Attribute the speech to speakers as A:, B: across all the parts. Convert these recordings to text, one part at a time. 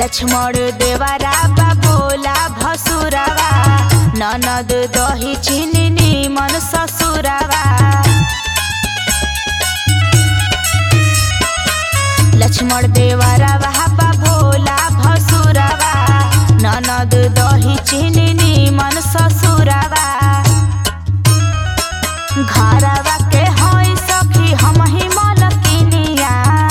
A: लक्ष्मण देवरा बा भोला भसुरवा ननद दही चिनी मन ससुरवा लक्ष्मण देवरा बा भोला भसुरवा ननद दही चिनी मन ससुरवा घरवा के हई सखी हम ही मलकिनिया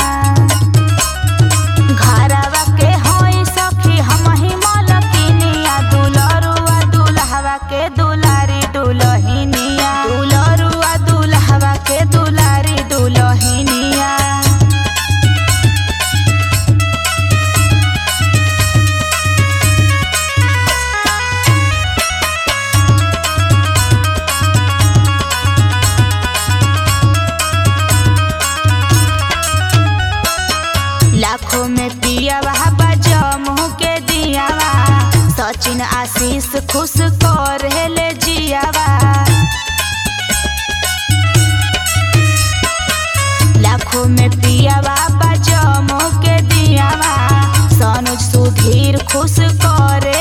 A: घरवा के हई सखी हम ही मलकिनिया दुलरुआ दुल्हवा के दुलारी दुलहिनिया दुलरुआ दुल्हवा के दुलारी दुलहिनिया लाखों में पियावा बजमू के दियावा सचिन आशीष खुश कर हेले जियावा लाखों में पियावा बजमू के दियावा सनुज सुधीर खुश कर